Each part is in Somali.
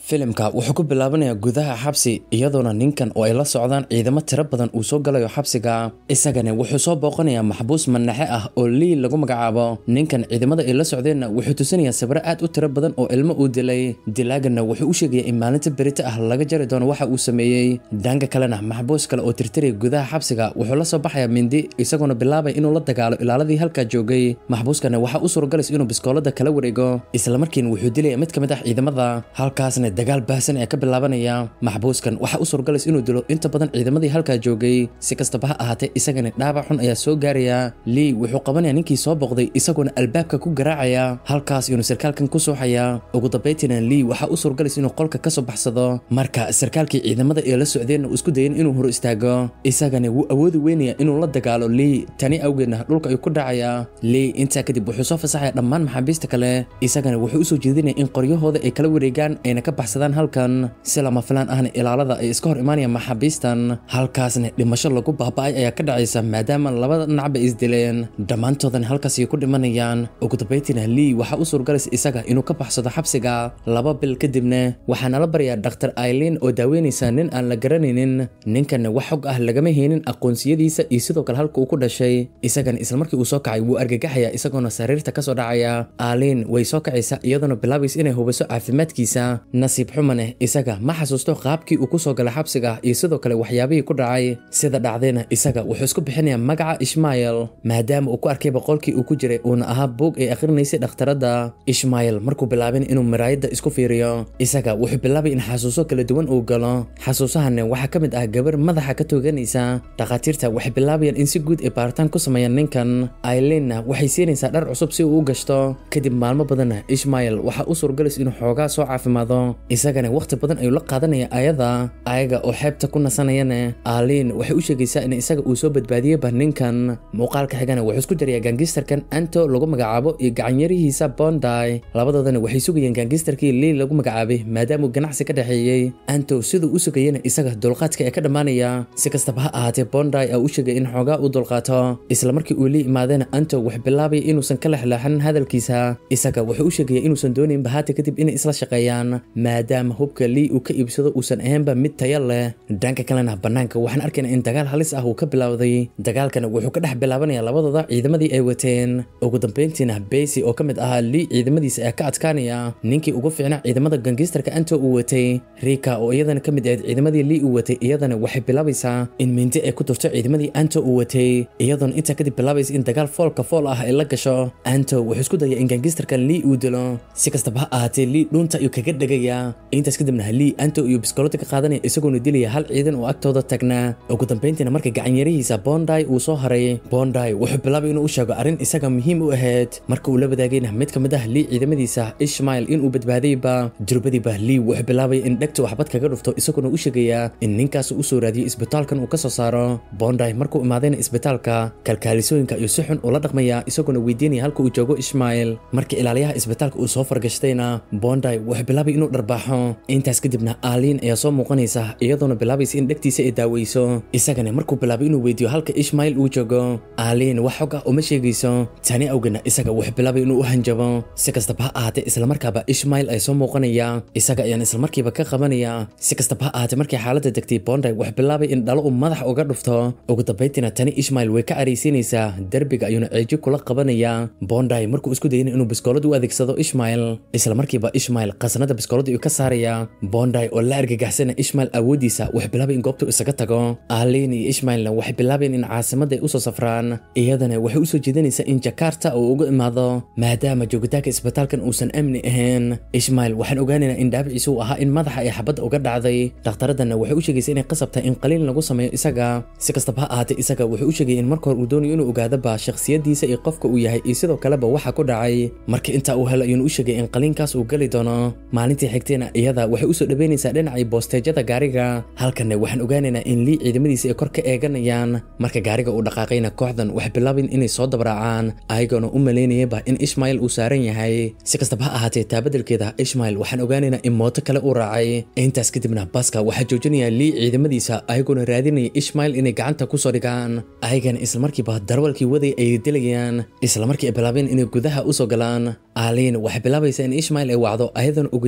filimka wuxuu ku bilaabanayaa gudaha xabsi iyadoona ninkan oo ay la socdaan ciidamo tiro badan uu soo galayo xabsiga isagana wuxuu soo booqanayaa maxbuus manaxe ah oo lii lagu magacaabo ninkan ciidamada ay la socdeenna wuxuu tusinayaa sabro aad u tiro badan oo ilmo uu dilay dilaaganna wuxuu u sheegaya in maalinta berito ah laga jari doono waxa uu sameeyey dhanka kalena maxbuus kale oo tirtiraya gudaha xabsiga wuxuu la soo baxayaa mindi isagoona bilaabaya inuu la dagaalo ilaaladii halkaa joogay maxbuuskana waxaa u suuragalaysa inuu biskoolada kala wareego islamarkiina wuxuu dilaya mid ka mid ah ciidamada halkaasna dagaal baahsan ayaa ka bilaabanaya maxbuuskan waxaa u suuragalaysa inuu dilo inta badan ciidamadii halkaa joogay si kastaba ha ahaatee isagana dhaabac xun ayaa soo gaaraya lii wuxuu qabanaya ninkii soo boqday isagoona albaabka ku garaacaya halkaas inuu sarkaalkan ku sooxaya ugu dambaytiina lii waxaa u suuragalaysa inuu qolka kasoo baxsado marka sarkaalkii ciidamada ee la socdeenna uu isku dayan inuu hor istaago isagana wuu awoodi weynaya inuu la dagaalo lii tani awgeedna dhulka ayuu ku dhacaya lii intaa kadib wuxuu soo fasaxaya dhammaan maxaabiista kale isagana wuxuu usoo jeedinaya in qoryahooda ay kala wareegaan ayna ka baxsadaan halkan si lama filaan ahna ilaalada ay iska hor imaanayaan maxaabiistan halkaasna dhimasho lagu baaba'ay ayaa ka dhacaysa maadaama labada dhinacba isdileen dhammaantoodana halkaas ay ku dhimanayaan ugu dambaytiina lii waxaa u suurgalaysa isaga inuu ka baxsado xabsiga laba bil kadibna waxaa nala baryaa dhaktar aileen oo daaweynaysa nin aan la garanaynin ninkanna wax xog ah lagama heynin aqoonsiyadiisa iyo sidoo kale halka uu ku dhashay isagana islamarkii uu soo kacay wuu argagaxaya isagoona sariirta kasoo dhacaya aaliin way soo kacaysa iyadoona bilaabaysa inay hubiso caafimaadkiisa nasiib xumaneh isaga ma xasuusto qaabkii uu kusoo galay xabsiga iyo sidoo kale waxyaabihii ku dhacay sida dhacdayna isaga wuxuu isku bixinayaa magaca ishmael maadaama uu ku arkay boqolkii uu ku jiray uuna ahaa buog ay akhrinaysay dhakhtaradda ishmael markuu bilaabin inuu maraayadda isku fiiriyo isaga wuxuu bilaabay in xasuuso kala duwan uu galo xasuusahanna waxaa ka mid ah gabar madaxa ka tooganaysa dhakhaatiirta waxay bilaabayaan in si guud ay baaritaan ku sameeyaan ninkan aileenna waxay siinaysaa dhar cusub si uu u gashto kadib maalmo badanna ishmael waxaa u suurgalaysa inuu xoogaa soo caafimaado isagana wakhti badan ayuu la qaadanaya ayada ayaga oo xeebta ku nasanayana aaliin waxay u sheegaysaa in isaga uu soo badbaadiyeyba ninkan muuqaalka xigana wuxuu isku jarayaa gaangistarkan anto lagu magacaabo iyo gacanyarihiisa bonday labadoodana waxay sugayeen gaangistarkii lii lagu magacaabay maadaama uu ganacsi ka dhexeeyey anto siduu u sugayana isaga dulqaadka ee ka dhammaanaya si kastaba ha ahaatee bonday aa u sheegay in xoogaa uu dulqaato isla markii uu lii imaadana anto wuxuu bilaabaya inuusan ka lexleexanin hadalkiisa isaga wuxuu u sheegaya inuusan doonayn bahaati kadib inay isla shaqeeyaan maadaama hubka lii uu ka iibsado uusan ahaynba mid taya leh dhanka kalena bannaanka waxaan arkaynaa in dagaal halis ah uu ka bilowday dagaalkana wuxuu ka dhex bilaabanaya labadooda ciidamadii ay wateen ugu dambayntiina beysi oo ka mid ahaa lii ciidamadiisa ee ka adkaanaya ninkii ugu fiicnaa ciidamada gangistarka anto uu watay rika oo iyadana ka mid ahayd ciidamadii lii uu watay iyadana waxay bilaabaysaa in mindi ay ku turto ciidamadii anto uu watay iyadoona intaa kadib bilaabaysa in dagaal foolka fool ah ay la gasho anto wuxuu isku daya in gangistarkan lii uu dilo si kastaba ha ahaatee lii dhuunta ayuu kaga dhegaya intaas kadibna lii anto iyo biskoolada ka qaadanaya isagoona dilaya hal ciidan oo agtooda tagnaa ugu dambayntiina marka gacanyarihiisa bonday uu soo haray bonday wuxuu bilaabay inuu u sheego arrin isaga muhiim u ahayd marka uu la wadaagayna mid ka mid ah lii ciidamadiisa ishmael inuu badbaadayba durbadiiba lii wuxuu bilaabay in dhegta waxbad kaga dhufto isagoona u sheegaya in ninkaas uu soo raadiyo isbitaalkan uu ka soo saaro bonday markuu imaadayna isbitaalka kalkaalisooyinka ayuu si xun ula dhaqmaya isagoona weydiinaya halka uu joogo ishmael marka ilaaliyaha isbitaalka uu soo fargashtayna bonday wuxuu bilaabay inuu dharbaaxo intaas kadibna aaliin ayaa soo muuqanaysa iyadoona bilaabaysa in dhegtiisa ay daaweyso isagana markuu bilaabay inuu weydiiyo halka ishmael uu joogo aaliin wax xog ah uma sheegayso tani awgeedna isaga wuxuu bilaabay inuu u hanjabo si kastaba ha ahaatee islamarkaaba ishmael ay soo muuqanaya isaga ayaan islamarkiiba ka qabanaya si kastaba ha ahaatee markii xaaladda degtay bonday wuxuu bilaabay in dhalo uu madax uga dhufto ugu dambayntiina tani ishmael way ka araysiinaysaa derbiga ayuuna ceeji kula qabanaya bonday markuu isku dayana inuu biskoolad u adeegsado ishmael islamarkiiba ishmael qasnada biskoolada ayuu ka saaraya bonday oo la argagaxsana ishmael awoodiisa wuxuu bilaabay in goobta isaga tago aaliin iyo ishmaelna waxay bilaabeen in caasimada ay usoo safraan iyadana waxay usoo jeedinaysaa in jakarta uu uga imaado maadaama joogitaanka isbitaalkan uusan amni ahayn ishmael waxaan ogaanaynaa in dhaabiciisa uu ahaa in madaxa ay xabadda uga dhacday dhakhtaradana waxay u sheegaysa inay qasab tahay in qaliin lagu sameeyo isaga si kastaba ha ahaatee isaga wuxuu u sheegaya in marka hore uu doonayo inuu ogaadaba shakhsiyadiisa iyo qofka uu yahay iyo sidoo kaleba waxa ku dhacay marka intaa uu helo ayuuna u sheegay in qaliinkaas uu geli doono maalintii xigtayna iyada waxay usoo dhaweynaysaa dhinacii boosteejada gaariga halkanna waxaan ogaanaynaa in lii ciidamadiisa ay kor ka eeganayaan marka gaariga uu dhaqaaqayna kooxdan waxay bilaabeen inay soo dabraacaan ayagoona u malaynayaba in ishmael uu saaran yahay si kastaba ha ahaatee taabadelkeeda ishmael waxaan ogaanaynaa in mooto kale uu raacay intaas kadibna baska waxaa joojinaya lii ciidamadiisa ayagoona raadinaya ishmael inay gacanta kusoo dhigaan ayagana islamarkiiba darwalkii waday ay dilayaan islamarkii ay bilaabeen inay gudaha usoo galaan aaliin waxay bilaabaysaa in ishmael ay wacdo ayadoona ogeysiinaysa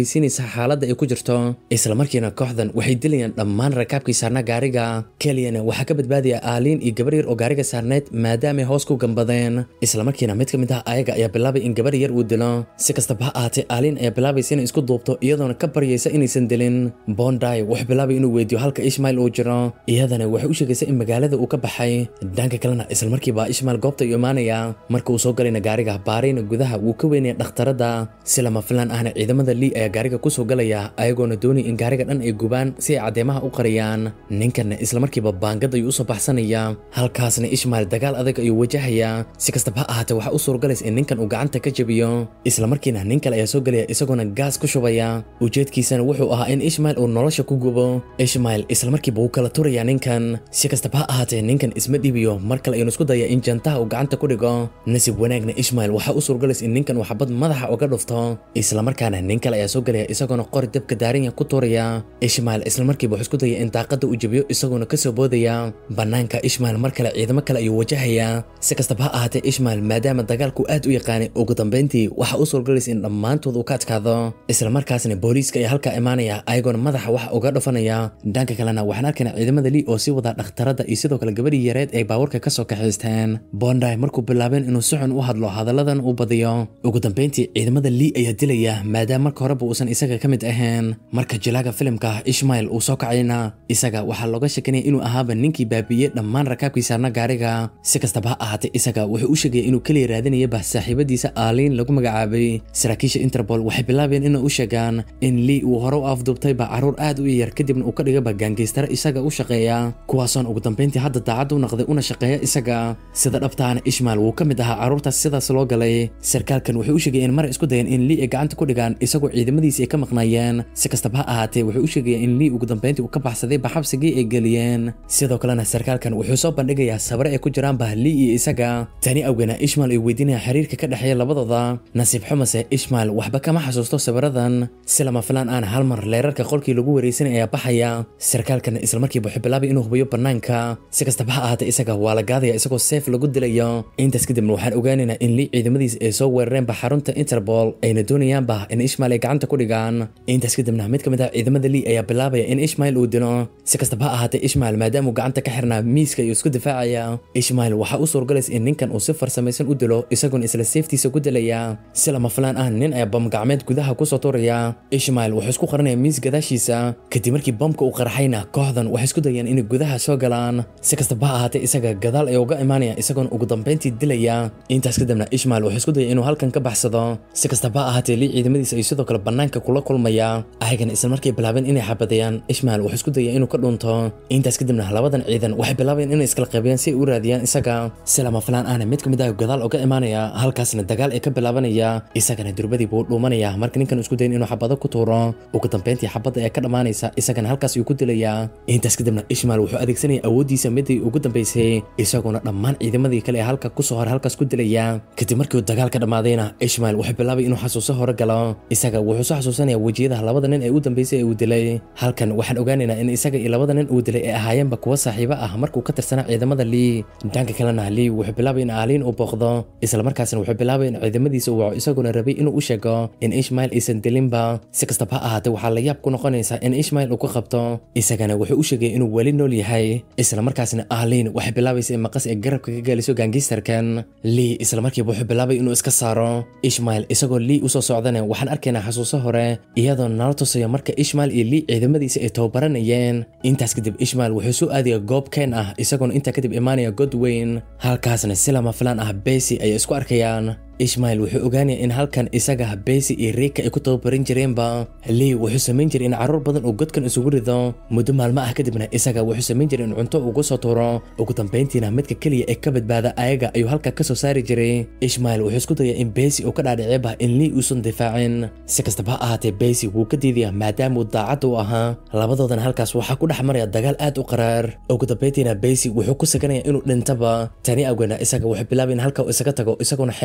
xaaladda ay ku jirto islamarkiina kooxdan waxay dilayaan dhammaan rakaabkii saarnaa gaariga keliyana waxaa ka badbaadaya aaliin iyo gabar yar oo gaariga saarneed maadaamay hoos ku gambadeen islamarkiina mid ka mid ah ayaga ayaa bilaabay in gabar yar uu dilo si kastaba ha ahaatee aaliin ayaa bilaabaysa inay isku duubto iyadoona ka baryaysa inaysan dilin bonday wuxuu bilaabay inuu weydiyo halka ishmael uu jiro iyadana waxay u sheegaysa in magaalada uu ka baxay dhanka kalena islamarkiiba ishmael goobta uu imaanaya marka uu soo galayna gaariga baarayna gudaha wuu ka weynaya dhakhtarada si lama filaan ahna ciidamada lii ayaa gaariga kusoo galaya ayagoona doonaya in gaariga dhan ay gubaan si ay caddeemaha u qariyaan ninkanna islamarkiiba baangad ayuu usoo baxsanaya halkaasna ishmael dagaal adag ayuu wajahaya si kastaba ha ahaatee waxaa u suuragalaysa in ninkan uu gacanta ka jabiyo islamarkiina nin kale ayaa soo gelaya isagoona gaas ku shubaya ujeedkiisana wuxuu ahaa in ishmael uu nolosha ku gubo ishmael islamarkiiba wuu kala turaya ninkan si kastaba ha ahaatee ninkan isma dhibiyo mar kale ayuunu isku daya in jantaha uu gacanta ku dhigo nasib wanaagna ishmael waxaa u suuragalaysa in ninkan uu xabad madaxa uga dhufto islamarkaana nin kale ayaa soo gelaya isagoona qori dabka daaranya ku tuuraya ishmael islamarkiiba wuxuu isku daya in daaqada uu jabiyo isagoona kasoo boodaya banaanka ishmael mar kale ciidamo kale ayuu wajahayaa si kastaba ha ahaatee ishmael maadaama dagaalku aad u yaqaanay ugu dambeyntii waxaa u suuragalaysa in dhammaantood uu ka adkaado islamarkaasna booliiska ayaa halkaa imaanaya ayagoona madaxa waxa uga dhufanaya dhanka kalena waxaan arkaynaa ciidamada lii oo sii wadaa dhakhtarada iyo sidoo kale gabadhii yareed ay baawarka kasoo kaxaysteen bonday markuu bilaabeen inuu si xun u hadlo hadalladan uu badiyo ugu dambeyntii ciidamada lii ayaa dilaya maadaama marka horeba uusan isaga ka mid ahayn marka jilaaga filimka ishmael uu soo kacayna isaga waxaa looga shekanaya inuu ahaaba ninkii baabiiyey dhammaan rakaabkii saarna gaariga si kastaba ha ahaatee isaga wuxuu u sheegaya inuu keliya raadinayaba saaxiibadiisa aaliin lagu magacaabay saraakiisha interpol waxay bilaabeen inay u sheegaan in lii uu hore u afduubtayba carruur aad u yar kadibna uu ka dhigaba gaangeystara isaga u shaqeeya kuwaasoon ugu dambeyntii hadda daacad u naqday una shaqeeya isaga sida dhabtaana ishmael wuu ka mid ahaa carruurtaas sidaas loo galay sarkaalkan wuxuu u sheegaya in mar isku dayeen in lii ay gacanta ku dhigaan isagoo ciidamadiisi ay ka maqnaayeen si kastaba ha ahaatee wuxuu u sheegaya in lii ugu dambeyntii uu ka baxsaday baxabsigii ay geliyeen sidoo kalena sarkaalkan wuxuu soo bandhigayaa sabare ay ku jiraanba lii iyo isaga tani awgeena ishmael ay weydiinaya xiriirka ka dhexeeya labadooda nasiib xumase ishmael waxba kama xasuusto sawiradan si lama filaan aan hal mar leerarka qolkii lagu wareysanay ayaa baxaya sarkaalkana islamarkiiba wuxuu bilaabay inuu hubiyo banaanka si kastaba ha ahaatee isaga waa la gaadaya isagoo seef lagu dilayo intaas kadibna waxaan ogaanaynaa in lii ciidamadiisa ay soo weerareenba xarunta interpol ayna doonayaanba in ishmael ay gacanta ku dhigaan intaas kadibna mid ka mid ah ciidamada lii ayaa bilaabaya in ishmael uu dilo si kastaba ha ahaatee ishmael maadaama uu gacanta ka xirnaa miiska iyo isku difaacaya ishmael waxaa u suuragalaysa in ninkan uu si farsamaysan u dilo isagoona isla seeftiisa ku dilaya si lama filaan ah nin ayaa bamgacmeed gudaha kusoo tuuraya ishmael wuxuu isku qaranaya miis gadaashiisa kadib markii bamka uu qarxayna kooxdan waxay isku dayeen inay gudaha soo galaan si kastaba ha ahaatee isaga gadaal ay uga imaanaya isagoona ugu dambeyntii dilaya intaas kadibna ishmael wuxuu isku dayay inuu halkan ka baxsado si kastaba ha ahaatee lii ciidamadiisa ay sidoo kale banaanka kula kulmaya ayagana isla markay bilaabeen inay xabadayaan ishmael wuxuu isku dayay inuu ka dhunto intaas kadibna labadan ciidan waxay bilaabeen inay iskala qaybiyaan si ay u raadiyaan isaga si lama filaan ahna mid ka mid ah gadaal uga imaanaya halkaasna dagaal ay ka bilaabanaya isagana durbadii buu dhuumanaya marka ninkan isku dayin inuu xabado ku tuuro ugu dambeyntii xabadda ayaa ka dhammaanaysa isagana halkaas ayuu ku dilayaa intaas kadibna ishmael wuxuu adeegsanaya awooddiisa midii ugu dambeysay isagoona dhammaan ciidamadii kale ee halka kusoo hore halkaas ku dilaya kadib markii uu dagaal ka dhammaadayna ishmael wuxuu bilaabay inuu xasuuso hore galo isaga wuxuu soo xasuusanaya wejiyada labada nin ee u dambeysay ee uu dilay halkan waxaan ogaanaynaa in isaga iyo labada nin uu dilay ay ahaayeenba kuwa saaxiibo ah markuu ka tirsanaa ciidamada lii dhanka kalena lii wuxuu bilaabay in aaliin uu booqdo islamarkaasna wuxuu bilaabay in ciidamadiisa uu waco isagoona rabay inuu u sheego in ishmael aysan dilinba si kastaba ha ahaatee waxaa la yaab ku noqonaysa in ishmael uu ka qabto isagana wuxuu u sheegay inuu weli nool yahay islamarkaasna aaliin waxay bilaabaysa in maqas ay garabka ka gaaliso gaangistarkan lii islamarkiiba wuxuu bilaabay inuu iska saaro ishmael isagoo lii usoo socdana waxaan arkaynaa xasuuso hore iyadoo nala tusayo marka ishmael iyo lii ciidamadiisa ay tababaranayeen intaas kadib ishmael wuxuu soo aadaya goob keen ah isagoona intaa kadib imaanaya god weyn halkaasna si lama filaan ah besi ayay isku arkayaan ishmael wuxuu ogaanaya in halkan isaga besi iyo riika ay ku tababaran jireenba lii wuxuu samayn jiray in carruur badan uu godkan isugu rido muddo maalmo ah kadibna isaga wuxuu samayn jiray in cunto ugu soo tuuro ugu dambeyntiina midka keliya ee ka badbaada ayaga ayuu halka ka soo saari jiray ishmael wuxuu isku daya in besi uu ka dhaadhiceba in lii uusan difaacin si kastaba ha ahaatee besi wuu ka diidaya maadaama uu daacad u ahaa labadoodana halkaas waxaa ku dhex maraya dagaal aad u qaraar ugu dambeyntiina besi wuxuu ku saganaya inuu dhintaba tani awgeena isaga wuxuu bilaabay in halka uu isaga tago isagoona xeebta soo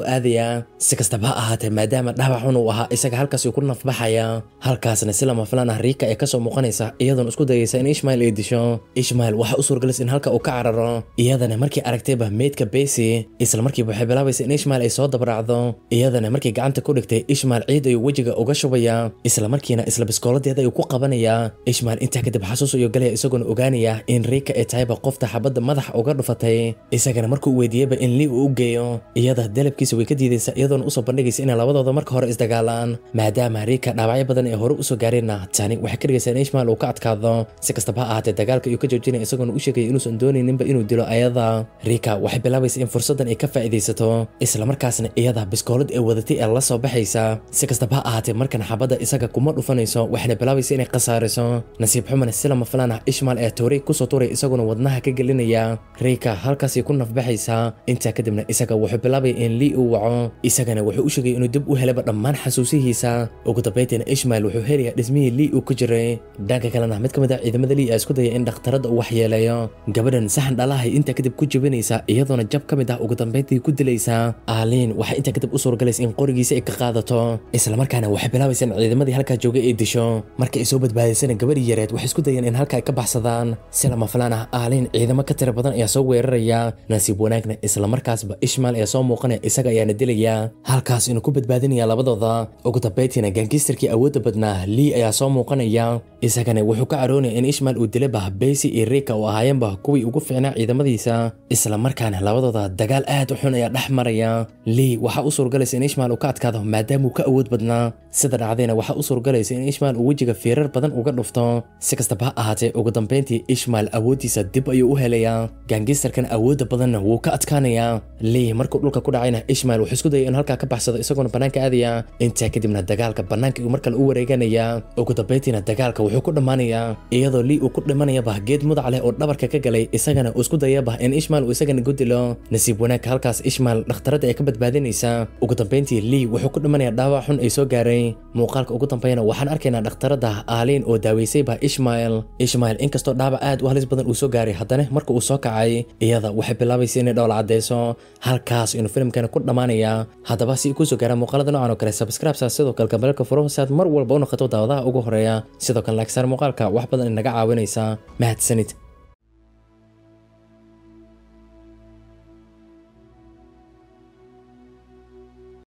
aadayaa si kastaba ha ahaatee maadaama dhaawac xun uu ahaa isaga halkaas ku nafbaxaya halkaasna si lama filaan ah riika ee kasoo muuqanaysa iyadoona isku dayaysa in ishmael ay disho ishmael waxa u suurgalis in halka uu ka cararo iyadana markii aragtayba meydka besi isla markiiba waxay bilaabaysa in ishmael ay soo dabraacdo iyadana markii gacanta ku dhigtay ishmael ciid ayuu wejiga uga shubaya isla markiina isla biskooladeeda ayuu ku qabanayaa ishmael intaa kadib xasuus ayuu galaya isagoona ogaanaya in riika ay tahayba qofta xabadda madaxa uga dhufatay isagana markuu weydiiyeyba in lii uu u geeyo iyada dalabkiisa way ka diidaysa iyadoona usoo bandhigaysa inay labadooda marka hore isdagaalaan maadaama riika dhaawacyo badan ee hore usoo gaareenna tani waxay ka dhigaysaa in ishmael uu ka adkaado si kastaba ha ahaatee dagaalka ayuu ka joojinaya isagoona u sheegaya inuusan doonayninba inuu dilo ayada riika waxay bilaabaysa in fursaddan ay ka faa'iidaysato islamarkaasna iyada biskoolad ee wadatay ee la soo baxaysa si kastaba ha ahaatee markan xabadda isaga kuma dhufanayso waxayna bilaabaysa inay khasaariso nasiib xumana si lama filaan ah ishmael ee toori kusoo turay isaguna wadnaha ka gelinaya riika halkaasay ku nafbaxaysaa intaa kadibna isaga wuxuu bilaabaya in lii uu waco isagana wuxuu u sheegay inuu dib u helaba dhammaan xasuusihiisa ugu dambaytiina ishmael wuxuu helayaa dhismihii lii uu ku jiray dhanka kalena mid ka mid ah ciidamada lii aa isku daya in dhakhtarada uu waxyeeleeyo gabadhan saxan dhalahay intaa kadib ku jabinaysa iyadoona jab ka mid ah ugu dambayntii ku dilaysa aaliin waxay intaa kadib u suuragalaysa in qorigiisa ay ka qaadato islamarkaana waxay bilaabaysa in ciidamadii halkaa joogay ay disho marka ay soo badbaadaysana gabadhii yareed waxay isku dayeen in halka ay ka baxsadaan si lama filaan ah aaliin ciidamo ka tira badan ayaa soo weeraraya nasiib wanaagna islamarkaasba ishmael ayaa soo muuqanaya isaga ayaana dilaya halkaas inuu ku badbaadinaya labadooda ugu dambayntiina gaangistarkii awoodda badnaa lii ayaa soo muuqanaya isagana wuxuu ka caroonaya in ishmael uu dilayba besi iyo riika oo ahaayeenba kuwii ugu fiicnaa ciidamadiisa islamarkaana labadooda dagaal aad u xun ayaa dhex maraya lii waxaa u suurgalaysa in ishmael uu ka adkaado maadaama uu ka awood badnaa sida dhacdayna waxaa u suurgalaysa in ishmael uu wejiga fiirar badan uga dhufto si kastaba ha ahaatee ugu dambayntii ishmael awooddiisa dib ayuu u helayaa gaangistarkan awoodda badanna wuu ka adkaanayaa lii markuu dhulka ku dhacayna ishmael wuxuu isku dayay in halkaa ka baxsado isagoona bannaanka aadaya intaa kadibna dagaalka bannaanka uu markale u wareeganaya ugu dambayntiina dagaalka wuxuu ku dhammaanayaa iyadoo lii uu ku dhimanayaba geed mudac leh oo dhabarka ka galay isagana uu isku dayaba in ishmael uu isagana gudilo nasiib wanaagka halkaas ishmael dhakhtarada ay ka badbaadinaysa ugu dambayntii lii wuxuu ku dhimanayaa dhaawac xun ay soo gaaray muuqaalka ugu dambeeyana waxaan arkaynaa dhakhtarada aaliin oo daaweysayba ishmael ishmael inkastoo dhaawac aad u halis badan uu soo gaaray haddana marka uu soo kacay iyada waxay bilaabaysa inay dhowla cadeyso halkaas inuu filimkani ku dhammaanaya haddaba si kusoo gaara muuqaalada noocan oo kale subscribe-sa sidoo kale gambalka furo si aad mar walba u noqoto daawadaha ugu horeeya sidoo kale laagsaar muuqaalka wax badan inaga caawinaysa mahadsanid